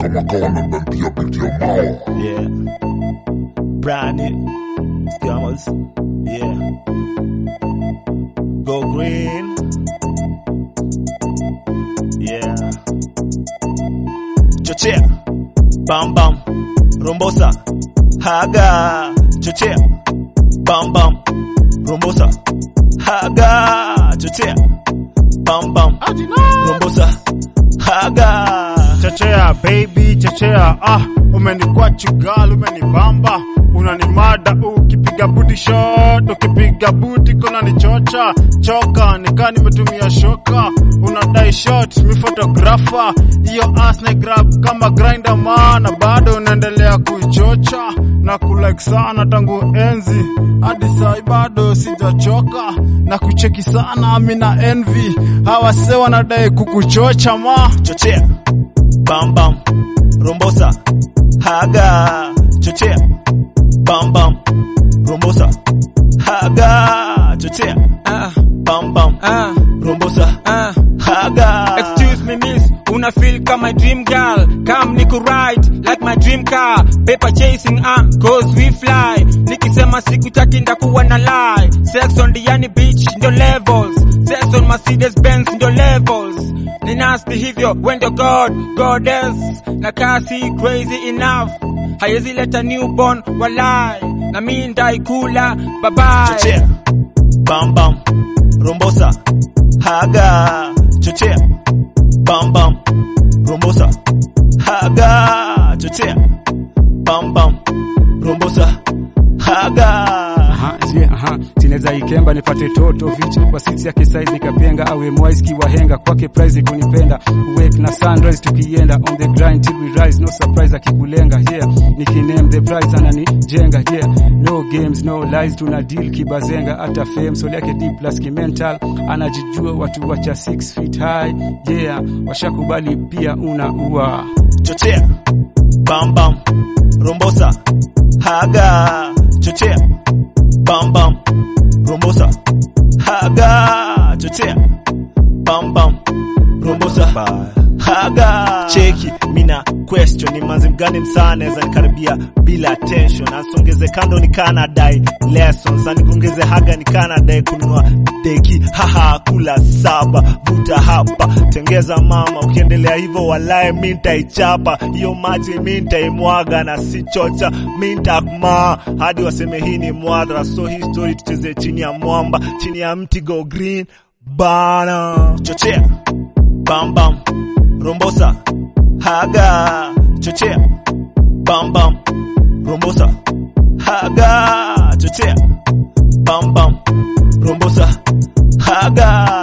kama kawa nanaambia pitia mawa Yeah. Brand new. Scammers. Yeah. Go green. Yeah. Chochea. Bam bam. Rombosa. Haga. Chochea. Bam bam. Rombosa. Haga. Chochea. Bam bam. Rombosa. Haga. Chechea baby, chechea ah, umenikwachu gal, umenibamba unanimada ukipiga buti shot, ukipiga buti kuna nichocha choka, nika nimetumia shoka, unadai shot, mi photographer, hiyo ass na grab kama grinder man, bado unaendelea kuichocha na kulike sana tangu enzi hadi sai bado sijachoka na kucheki sana, mina envy hawa se wanadai kukuchocha ma chochea bam bam rombosa haga chochea bam bam rombosa haga chochea Ah, bam bam ah, rombosa ah. haga Excuse me miss, una feel kama my dream girl Come niku ride like my dream car Paper chasing ah, cause we fly Nikisema sikutaki ndakuwa na lie Sex on the yani beach ndio levels Sex on Mercedes Benz ndio levels Ni nasty hivyo when you're God, goddess Na kasi crazy enough Haiwezi leta newborn walai Na mi ndaikula bye bye chochea bam bam rombosa haga chochea bam bam rombosa haga chochea bam bam rombosa haga Aha, je, aha, tinaweza ikemba nipate toto vicha kwa sisi yake size nikapenga awe mwise kiwahenga kwake prize ni kunipenda wake na sunrise tukienda on the grind till we rise no surprise akikulenga yeah nikiname the prize ananijenga yeah no games no lies tuna deal kibazenga hata fame soul yake deep plus kimental anajijua watu wacha 6 feet high yeah washakubali pia unaua chochea bam bam rombosa haga chochea bam bam rombosa haga chochea bam bam rombosa haga cheki mina question ni manzi mgani msaa naweza nikaribia bila tension asongeze kando nikana dai lessons anikongeze haga nikana dai kununua deki haha kula saba vuta hapa tengeza mama ukiendelea hivyo walae mi ntaichapa hiyo maji mi ntaimwaga na si chocha mi ntakmaa hadi waseme hii ni mwadhara so hii story tucheze chini ya mwamba chini ya mti go green bana chochea bam bam rombosa haga chochea bam bam rombosa haga chochea bam bam rombosa haga